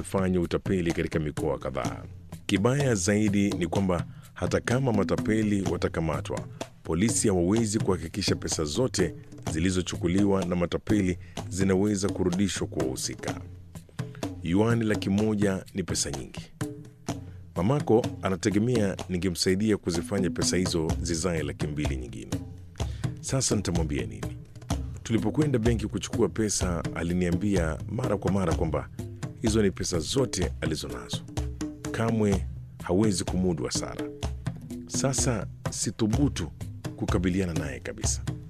wamefanya utapeli katika mikoa kadhaa. Kibaya zaidi ni kwamba hata kama matapeli watakamatwa, polisi hawawezi kuhakikisha pesa zote zilizochukuliwa na matapeli zinaweza kurudishwa kwa wahusika. Yuani laki moja ni pesa nyingi. Mamako anategemea ningemsaidia kuzifanya pesa hizo zizae laki mbili nyingine. Sasa nitamwambia nini? Tulipokwenda benki kuchukua pesa, aliniambia mara kwa mara kwamba hizo ni pesa zote alizonazo, kamwe hawezi kumudu hasara. Sasa sithubutu kukabiliana naye kabisa.